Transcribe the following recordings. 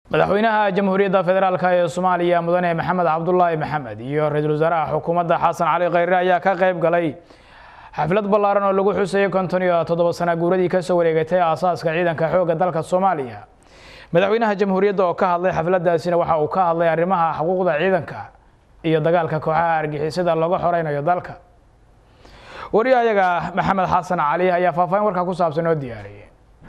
madaxweynaha jamhuuriyadda federaalk ee soomaaliya mudane maxamed cabdulaahi maxamed iyo ra-iisul wasaaraha xukuumadda xasan cali khayre ayaa ka qayb galay xaflad ballaaran oo lagu xusayay konton iyo toddoba sana guuradii kasoo wareegatay aasaaska ciidanka xoogga dalka soomaaliya madaxweynaha jamhuuriyadda oo ka hadlay xafladaasina waxa uu ka hadlay arrimaha xuquuqda ciidanka iyo dagaalka kooxaha argixisada looga xoreynayo dalka wariya ayaga maxamed xasan cali ayaa faahfaahin warkaa ku saabsan oo diyaariyay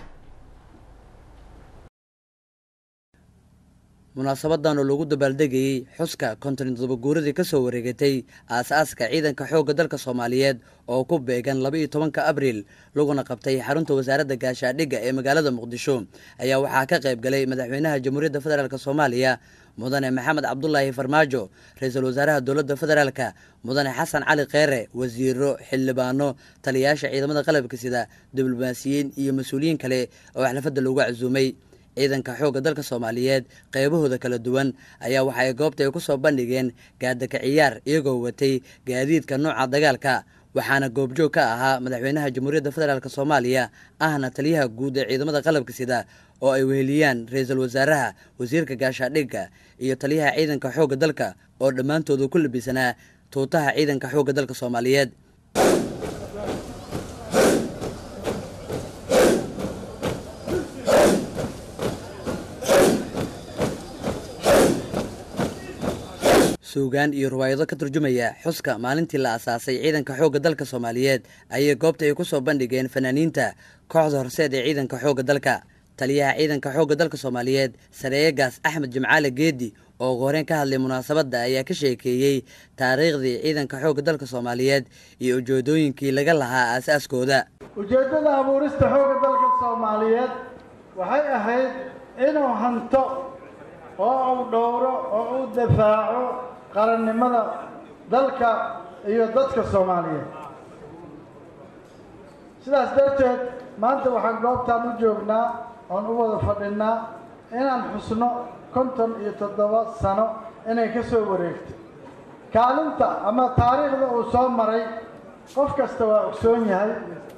munaasabadan oo lagu dabaaldegayey xuska konton toddoba guuradii ka soo wareegatay aas-aaska ciidanka xoogga dalka soomaaliyeed oo ku beegan laba iyo tobanka abriil laguna qabtay xarunta wasaaradda gaashaadhigga ee magaalada muqdisho ayaa waxaa ka qayb galay madaxweynaha jamhuuriyadda federaalk soomaaliya mudane maxamed cabdulaahi farmaajo ra-iisul wasaaraha dowladda federaalka mudane xasan cali kheyre wasiiro xildhibaano taliyayaasha ciidamada qalabka sida diblomaasiyiin iyo mas-uuliyiin kale oo xalfadda loogu casuumay ciidanka xoogga dalka soomaaliyeed qeybahooda kala duwan ayaa waxa ay goobta ay ku soo bandhigeen gaadaka ciyaar iyagoo watay gaadiidka nooca dagaalka waxaana goobjoog ka ahaa madaxweynaha jamhuuriyadda federaalk soomaaliya ahna taliyaha guud ee ciidamada qalabka sida oo ay weheliyaan ra-iisul wasaaraha wasiirka gaashaadhigga iyo taliyaha ciidanka xoogga dalka oo dhammaantooda ku labisanaa tuutaha ciidanka xoogga dalka soomaaliyeed suugaan iyo riwaayado ka turjumaya xuska maalintii la asaasay ciidanka xoogga dalka soomaaliyeed ayay goobta ay ku soo bandhigeen fanaaniinta kooxda horseed ee ciidanka xoogga dalka taliyaha ciidanka xoogga dalka soomaaliyeed sareeyegaas axmed jimcaale geedi oo ugu horeen ka hadlay munaasabadda ayaa ka sheekeeyey taariikhdii ciidanka xoogga dalka soomaaliyeed iyo ujeedooyinkii laga lahaa aas-aaskooda ujeeddada abuurista xoogga dalka soomaaliyeed waxay ahayd inuu hanto oo uu dhowro oo uu dafaaco qarannimada dalka iyo dadka soomaaliyeed sidaas darteed maanta waxaan goobtaan u joognaa oon u wada fadhinnaa inaan xusno konton iyo toddoba sano inay ka soo wareegto kaalinta ama taariikhda uu soo maray qof kasta waa ogsoon yahay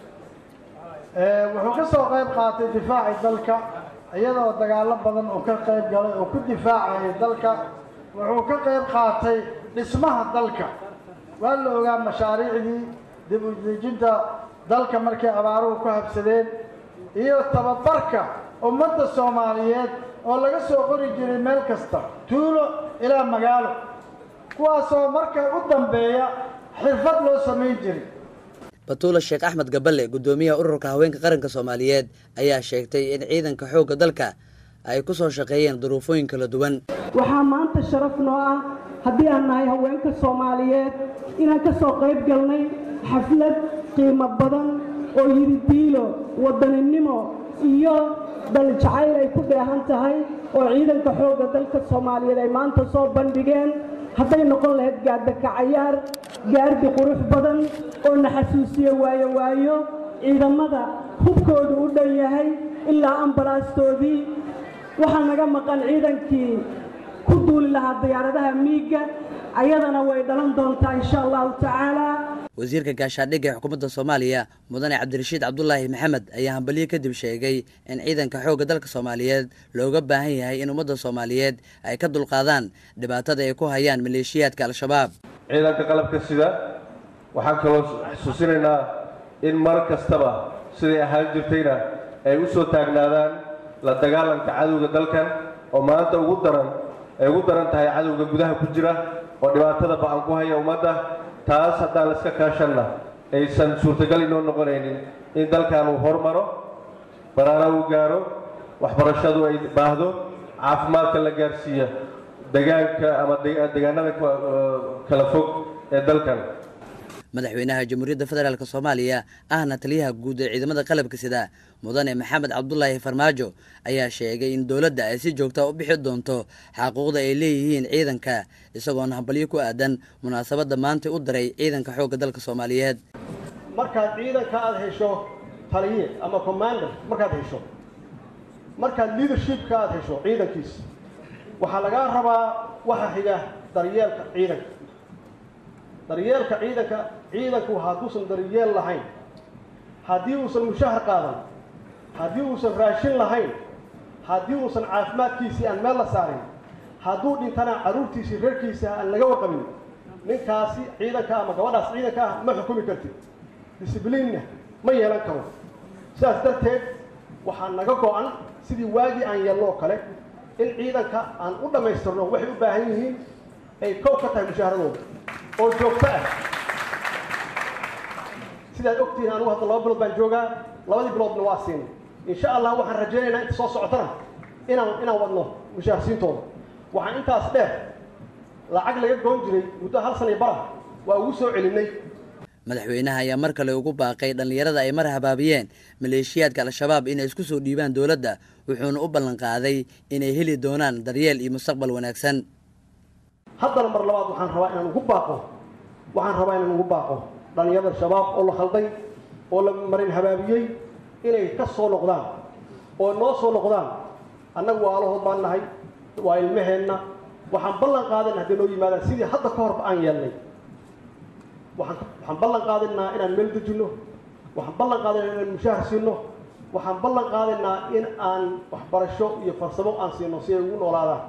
wuxuu ka soo qayb qaatay difaaci dalka iyadoo dagaallo badan uu ka qayb galay oo ku difaacayay dalka wuxuu ka qayb qaatay dhismaha dalka waa la ogaa mashaariicdii dib u dejinta dalka markay abaaruhu ku habsadeen iyo tababarka ummadda soomaaliyeed oo laga soo qori jiray meel kasta tuulo ilaa magaalo kuwaasoo marka u dambeeya xirfad loo samayn jiray batuula sheekh axmed gaballe guddoomiyaha ururka haweenka qaranka soomaaliyeed ayaa sheegtay in ciidanka xoogga dalka ay ku soo shaqeeyeen duruufooyin kala duwan waxaa maanta sharaf noo ah haddii aan nahay haweenka soomaaliyeed inaan ka soo qayb galnay xaflad qiimo badan oo yiridiilo wadaninimo iyo daljacayl ay ku dheehan tahay oo ciidanka xoogga dalka soomaaliyeed ay maanta soo bandhigeen hadday noqon lahayd gaadaka cayaar gaardi qurux badan oo na xasuusiyo waayo waayo ciidamada hubkoodu u dhan yahay ilaa ambalaastoodii waxaa naga maqan ciidankii ku duuli lahaa diyaaradaha miigga ayadana way dhalan doontaa insha allahu tacaala wasiirka gaashaadhigga ee xukuumadda soomaaliya mudane cabdirashiid cabdulaahi maxamed ayaa hambalyo kadib sheegay in ciidanka xoogga dalka soomaaliyeed looga baahan yahay in ummadda soomaaliyeed ay ka dulqaadaan dhibaatada ay ku hayaan maleeshiyaadka al-shabaab ciidanka qalabka sida waxaan kaloo xusuusinaynaa in mar kastaba siday ahaan jirtayna ay u soo taagnaadaan la dagaalanka cadowga dalkan oo maanta ugu daran ay ugu daran tahay cadowga gudaha ku jira oo dhibaatada ba-an ku haya ummadda taas haddaan la iska kaashanna aysan suurtagal inoo noqonaynin in dalkan uu hormaro baraana uu gaaro waxbarashadu ay baahdo caafimaadka la gaarsiiya degaanka ama degaanada kala fog ee dalkan madaxweynaha jamhuuriyadda federaalk soomaaliya ahna taliyaha guud ee ciidamada qalabka sida mudane maxamed cabdulaahi farmaajo ayaa sheegay in dowladda ay si joogta u bixi doonto xaquuqda ay leeyihiin ciidanka isagoona hambalyo ku aadan munaasabadda maanta u diray ciidanka xoogga dalka soomaaliyeed markaad ciidanka aada hesho taliye ama commander markaad hesho markaad leadershipka aada hesho ciidankiisa waxaa lagaa rabaa waxa xiga daryeelka ciidanka daryeelka ciidanka ciidanku hadduusan daryeel lahayn haddii uusan mushahar qaadan haddii uusan raashin lahayn haddii uusan caafimaadkiisii aan meel la saarin hadduu dhintana carruurtiisii reerkiisa aan laga warqabin ninkaasi ciidanka ama gabadhaas ciidanka ah ma xukumi kartid discibliinna ma yeelan karo sidaas darteed waxaa naga go-an sidii waagii aan yeelno oo kale in ciidanka aan u dhammaystirno waxay u baahan yihiin ay kow ka tahay mushaaharadooda oo joogto ah sidaad ogtihiin anugu hadda laba bilood baan joogaa labadii biloodna waa siinay insha allah waxaan rajaynaynaa inta soo socotana inaan inaan wadno mushaharsiintooda waxaan intaas dheer lacag laga goon jiray muddo hal sana iyo bara waa ugu soo celinay madaxweynaha ayaa mar kale ugu baaqay dhallinyarada ay mar habaabiyeen maleeshiyaadka al-shabaab inay isku soo dhiibaan dowladda wuxuuna u ballanqaaday inay heli doonaan daryeel iyo mustaqbal wanaagsan haddana mar labaad waxaan rabaa inaan ugu baaqo waxaan rabaa inaan ugu baaqo dhallinyarada shabaab oo la khalday oo la marin habaabiyey inay ka soo noqdaan oo noo soo noqdaan annagu waalahood baan nahay waa ilmaheenna waxaan ballan qaadayna hadday noo yimaadaan sidii hadda ka horba aan yeelnay waxaan waxaan ballan qaadaynaa inaan meel dejinno waxaan ballan qaadaynaa inaan mushaahar siino waxaan ballan qaadaynaa in aan waxbarasho iyo farsamo aan siino si ay ugu noolaadaan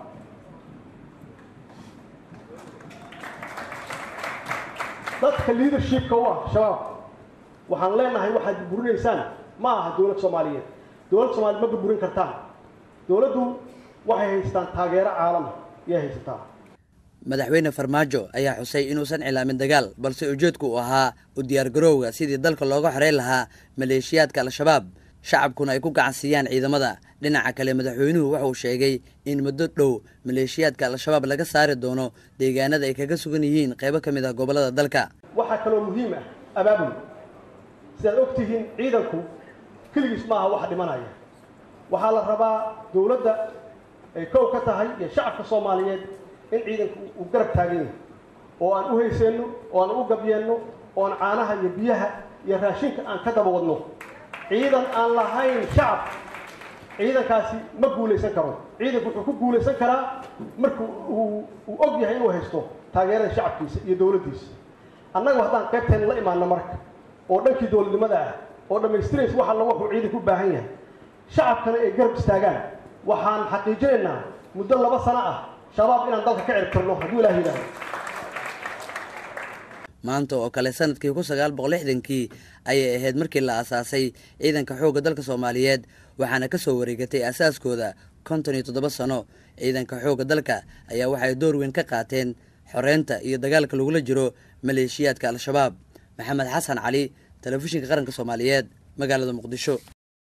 dadka leadershipka u ah shabaab waxaan leenahay waxaad burburinaysaan ma aha dowlad soomaaliyeed dowlad soomaaliyed ma burburin kartaan dowladdu waxay haystaan taageero caalama yay haysataa madaxweyne farmaajo ayaa xusay inuusan cilaamin dagaal balse ujeedku uu ahaa u diyaargarowga sidii dalka looga xoreyn lahaa maleeshiyaadka al-shabaab shacabkuna ay ku gacansiiyaan ciidamada dhinaca kale madaxweynuhu wuxuu sheegay in muddo dhow maleeshiyaadka al-shabaab laga saari doono deegaanada ay kaga sugan yihiin qaybo ka mid ah gobollada dalka waxaa kaloo muhiim ah abaabul sidaad og tihiin ciidanku keligiis maaha waxa dhimanaya waxaa la rabaa dowladda ay kow ka tahay iyo shacabka soomaaliyeed in ciidanku uu garab taagan yahay oo aan u hayseenno oo aan u gabyeenno oo aan caanaha iyo biyaha iyo raashinka aan ka daba wadno ciidan aan lahayn shacab ciidankaasi ma guulaysan karo ciidanku wuxuu ku guulaysan karaa marka uu uu og yahay inuu haysto taageerada shacabkiisa iyo dowladdiisa annagu haddaan qaybteen la imaano marka oo dhankii dowladnimada ah oo dhammaystiraysa wax alla wuxuu ciidanku u baahan yahay shacabkana ay garab istaagaan waxaan xaqiijinaynaa muddo laba sano ah shabaab inaan dalka ka ciribtirno hadduu ilaah yidhaahdo maanta oo kale sanadkii kun sagaal boqol lixdankii ayay ahayd markii la aasaasay ciidanka xoogga dalka soomaaliyeed waxaana ka soo wareegatay aasaaskooda konton iyo toddoba sano ciidanka xoogga dalka ayaa waxay door weyn ka qaateen xoreynta iyo dagaalka lagula jiro maleeshiyaadka al-shabaab maxamed xasan cali telefishinka qaranka soomaaliyeed magaalada muqdisho